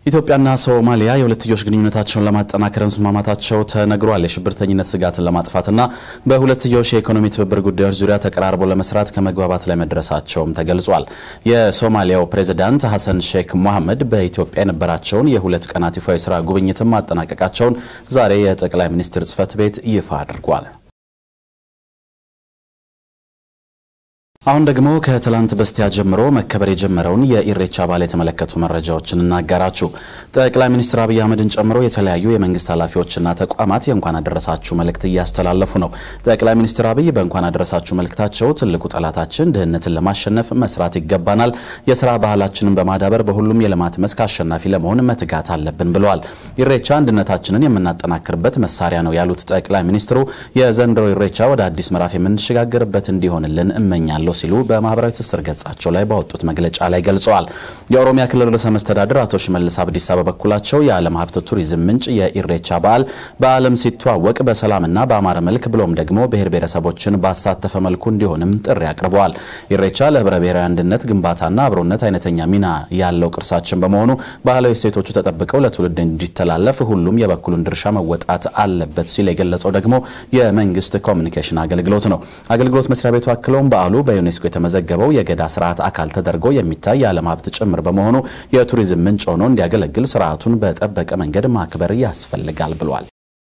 ኢትዮጵያና ሶማሊያ የሁለትዮሽ ግንኙነታቸውን ለማጠናከር መስማማታቸው ተነግሯል። የሽብርተኝነት ስጋትን ለማጥፋትና በሁለትዮሽ የኢኮኖሚ ትብብር ጉዳዮች ዙሪያ ተቀራርቦ ለመስራት ከመግባባት ላይ መድረሳቸውም ተገልጿል። የሶማሊያው ፕሬዚዳንት ሐሰን ሼክ ሞሐመድ በኢትዮጵያ የነበራቸውን የሁለት ቀናት ይፋዊ የስራ ጉብኝትም ማጠናቀቃቸውን ዛሬ የጠቅላይ ሚኒስትር ጽህፈት ቤት ይፋ አድርጓል። አሁን ደግሞ ከትላንት በስቲያ ጀምሮ መከበር የጀመረውን የኢሬቻ በዓል የተመለከቱ መረጃዎችን እናጋራችሁ። ጠቅላይ ሚኒስትር አብይ አህመድን ጨምሮ የተለያዩ የመንግስት ኃላፊዎችና ተቋማት የእንኳን አደረሳችሁ መልእክት እያስተላለፉ ነው። ጠቅላይ ሚኒስትር አብይ በእንኳን አደረሳችሁ መልእክታቸው ትልቁ ጠላታችን ድህነትን ለማሸነፍ መስራት ይገባናል፣ የስራ ባህላችንን በማዳበር በሁሉም የልማት መስክ አሸናፊ ለመሆን መትጋት አለብን ብለዋል። ኢሬቻ አንድነታችንን የምናጠናክርበት መሳሪያ ነው ያሉት ጠቅላይ ሚኒስትሩ የዘንድሮ ኢሬቻ ወደ አዲስ ምዕራፍ የምንሸጋገርበት እንዲሆንልን እመኛለሁ ሲሉ በማህበራዊ ትስስር ገጻቸው ላይ ባወጡት መግለጫ ላይ ገልጸዋል። የኦሮሚያ ክልል ርዕሰ መስተዳድር አቶ ሽመልስ አብዲሳ በበኩላቸው የዓለም ሀብት ቱሪዝም ምንጭ የኢሬቻ በዓል በዓለም ሲተዋወቅ በሰላምና በአማረ መልክ ብሎም ደግሞ ብሔር ብሔረሰቦችን ባሳተፈ መልኩ እንዲሆንም ጥሪ አቅርበዋል። ኢሬቻ ለህብረ ብሔራዊ አንድነት ግንባታና አብሮነት አይነተኛ ሚና ያለው ቅርሳችን በመሆኑ ባህላዊ እሴቶቹ ተጠብቀው ለትውልድ እንዲተላለፍ ሁሉም የበኩሉን ድርሻ መወጣት አለበት ሲል የገለጸው ደግሞ የመንግስት ኮሚኒኬሽን አገልግሎት ነው። አገልግሎት መስሪያ ቤቱ አክለውም በዓሉ በዩኔስኮ የተመዘገበው የገዳ ስርዓት አካል ተደርጎ የሚታይ የዓለም ሀብት ጭምር በመሆኑ የቱሪዝም ምንጭ ሆኖ እንዲያገለግል ስርዓቱን በጠበቀ መንገድ ማክበር ያስፈልጋል ብሏል።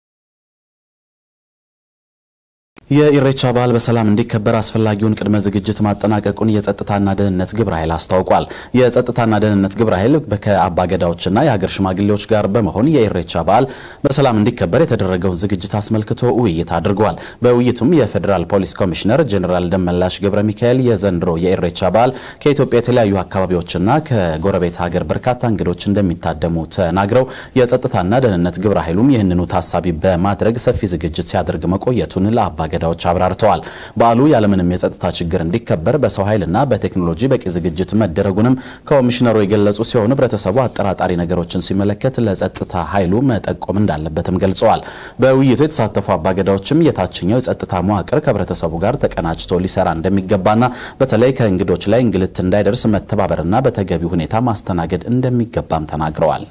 የኢሬቻ በዓል በሰላም እንዲከበር አስፈላጊውን ቅድመ ዝግጅት ማጠናቀቁን የጸጥታና ደህንነት ግብረ ኃይል አስታውቋል። የጸጥታና ደህንነት ግብረ ኃይል ከአባገዳዎችና የሀገር ሽማግሌዎች ጋር በመሆን የኢሬቻ በዓል በሰላም እንዲከበር የተደረገውን ዝግጅት አስመልክቶ ውይይት አድርጓል። በውይይቱም የፌዴራል ፖሊስ ኮሚሽነር ጀኔራል ደመላሽ ገብረ ሚካኤል የዘንድሮ የኢሬቻ በዓል ከኢትዮጵያ የተለያዩ አካባቢዎችና ከጎረቤት ሀገር በርካታ እንግዶች እንደሚታደሙ ተናግረው የጸጥታና ደህንነት ግብረ ኃይሉም ይህንኑ ታሳቢ በማድረግ ሰፊ ዝግጅት ሲያደርግ መቆየቱን ለአባ ገዳዎች አብራርተዋል። በዓሉ ያለምንም የጸጥታ ችግር እንዲከበር በሰው ኃይልና በቴክኖሎጂ በቂ ዝግጅት መደረጉንም ኮሚሽነሩ የገለጹ ሲሆን ህብረተሰቡ አጠራጣሪ ነገሮችን ሲመለከት ለጸጥታ ኃይሉ መጠቆም እንዳለበትም ገልጸዋል። በውይይቱ የተሳተፉ አባገዳዎችም የታችኛው የጸጥታ መዋቅር ከህብረተሰቡ ጋር ተቀናጅቶ ሊሰራ እንደሚገባና በተለይ ከእንግዶች ላይ እንግልት እንዳይደርስ መተባበርና በተገቢ ሁኔታ ማስተናገድ እንደሚገባም ተናግረዋል።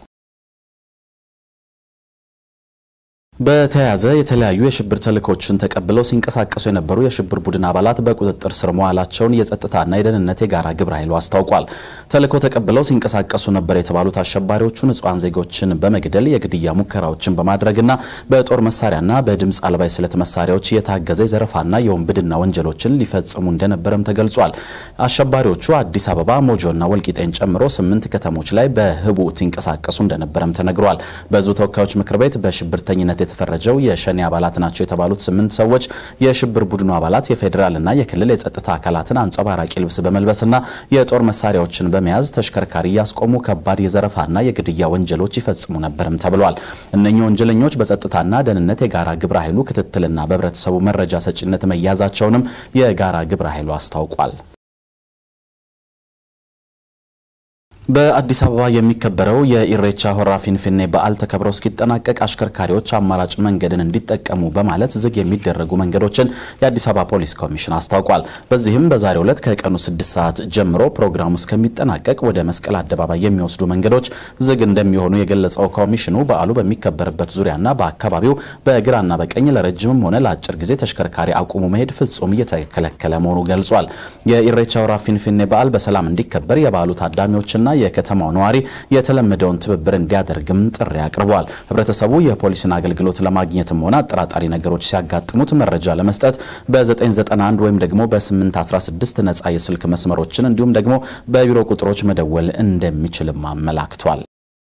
በተያያዘ የተለያዩ የሽብር ተልእኮችን ተቀብለው ሲንቀሳቀሱ የነበሩ የሽብር ቡድን አባላት በቁጥጥር ስር መዋላቸውን የጸጥታና የደህንነት የጋራ ግብረ ኃይሉ አስታውቋል። ተልእኮ ተቀብለው ሲንቀሳቀሱ ነበር የተባሉት አሸባሪዎቹ ንጹሐን ዜጎችን በመግደል የግድያ ሙከራዎችን በማድረግና በጦር መሳሪያና በድምፅ አልባ የስለት መሳሪያዎች የታገዘ የዘረፋና የወንብድና ወንጀሎችን ሊፈጽሙ እንደነበረም ተገልጿል። አሸባሪዎቹ አዲስ አበባ፣ ሞጆና ወልቂጤን ጨምሮ ስምንት ከተሞች ላይ በህቡ ሲንቀሳቀሱ እንደነበረም ተነግሯል። በህዝብ ተወካዮች ምክር ቤት በሽብርተኝነት የተፈረጀው የሸኔ አባላት ናቸው የተባሉት ስምንት ሰዎች የሽብር ቡድኑ አባላት የፌዴራልና የክልል የጸጥታ አካላትን አንጸባራቂ ልብስ በመልበስና የጦር መሳሪያዎችን በመያዝ ተሽከርካሪ እያስቆሙ ከባድ የዘረፋና የግድያ ወንጀሎች ይፈጽሙ ነበርም ተብሏል። እነኚህ ወንጀለኞች በጸጥታና ደህንነት የጋራ ግብረ ኃይሉ ክትትልና በህብረተሰቡ መረጃ ሰጪነት መያዛቸውንም የጋራ ግብረ ኃይሉ አስታውቋል። በአዲስ አበባ የሚከበረው የኢሬቻ ሆራ ፊንፊኔ በዓል ተከብሮ እስኪጠናቀቅ አሽከርካሪዎች አማራጭ መንገድን እንዲጠቀሙ በማለት ዝግ የሚደረጉ መንገዶችን የአዲስ አበባ ፖሊስ ኮሚሽን አስታውቋል። በዚህም በዛሬው ዕለት ከቀኑ ስድስት ሰዓት ጀምሮ ፕሮግራሙ እስከሚጠናቀቅ ወደ መስቀል አደባባይ የሚወስዱ መንገዶች ዝግ እንደሚሆኑ የገለጸው ኮሚሽኑ በዓሉ በሚከበርበት ዙሪያና በአካባቢው በግራና በቀኝ ለረጅምም ሆነ ለአጭር ጊዜ ተሽከርካሪ አቁሙ መሄድ ፍጹም እየተከለከለ መሆኑ ገልጿል። የኢሬቻ ሆራ ፊንፊኔ በዓል በሰላም እንዲከበር የበዓሉ ታዳሚዎችና የከተማው ነዋሪ የተለመደውን ትብብር እንዲያደርግም ጥሪ አቅርቧል። ህብረተሰቡ የፖሊስን አገልግሎት ለማግኘትም ሆነ አጠራጣሪ ነገሮች ሲያጋጥሙት መረጃ ለመስጠት በ991 ወይም ደግሞ በ816 ነጻ የስልክ መስመሮችን እንዲሁም ደግሞ በቢሮ ቁጥሮች መደወል እንደሚችልም አመላክቷል።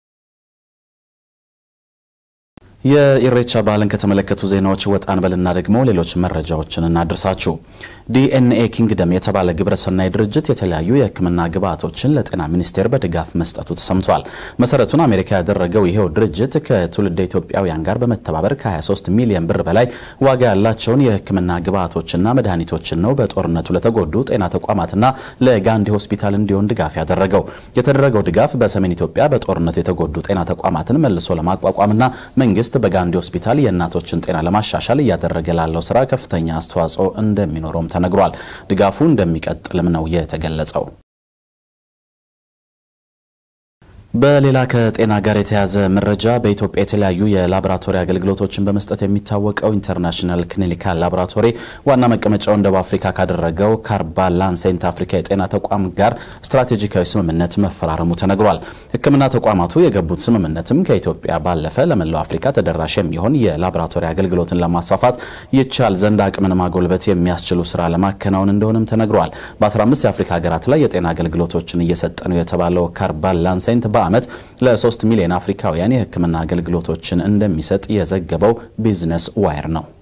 የኢሬቻ በዓልን ከተመለከቱ ዜናዎች ወጣን በልና ደግሞ ሌሎች መረጃዎችን እናድርሳችሁ። ዲኤንኤ ኪንግደም የተባለ ግብረሰናይ ድርጅት የተለያዩ የሕክምና ግብዓቶችን ለጤና ሚኒስቴር በድጋፍ መስጠቱ ተሰምቷል። መሰረቱን አሜሪካ ያደረገው ይሄው ድርጅት ከትውልደ ኢትዮጵያውያን ጋር በመተባበር ከ23 ሚሊዮን ብር በላይ ዋጋ ያላቸውን የሕክምና ግብዓቶችና መድኃኒቶችን ነው በጦርነቱ ለተጎዱ ጤና ተቋማትና ለጋንዲ ሆስፒታል እንዲሆን ድጋፍ ያደረገው። የተደረገው ድጋፍ በሰሜን ኢትዮጵያ በጦርነቱ የተጎዱ ጤና ተቋማትን መልሶ ለማቋቋምና መንግስት በጋንዲ ሆስፒታል የእናቶችን ጤና ለማሻሻል እያደረገ ላለው ስራ ከፍተኛ አስተዋጽኦ እንደሚኖረውም ተነግሯል። ድጋፉ እንደሚቀጥልም ነው የተገለጸው። በሌላ ከጤና ጋር የተያዘ መረጃ በኢትዮጵያ የተለያዩ የላቦራቶሪ አገልግሎቶችን በመስጠት የሚታወቀው ኢንተርናሽናል ክሊኒካል ላቦራቶሪ ዋና መቀመጫውን ደቡብ አፍሪካ ካደረገው ካርባ ላንሴንት አፍሪካ የጤና ተቋም ጋር ስትራቴጂካዊ ስምምነት መፈራረሙ ተነግሯል። ሕክምና ተቋማቱ የገቡት ስምምነትም ከኢትዮጵያ ባለፈ ለመላው አፍሪካ ተደራሽ የሚሆን የላቦራቶሪ አገልግሎትን ለማስፋፋት ይቻል ዘንድ አቅምን ማጎልበት የሚያስችሉ ስራ ለማከናወን እንደሆነም ተነግሯል። በ15 የአፍሪካ ሀገራት ላይ የጤና አገልግሎቶችን እየሰጠ ነው የተባለው ካርባ ላንሴንት በዓመት ለ3 ሚሊዮን አፍሪካውያን የህክምና አገልግሎቶችን እንደሚሰጥ የዘገበው ቢዝነስ ዋይር ነው።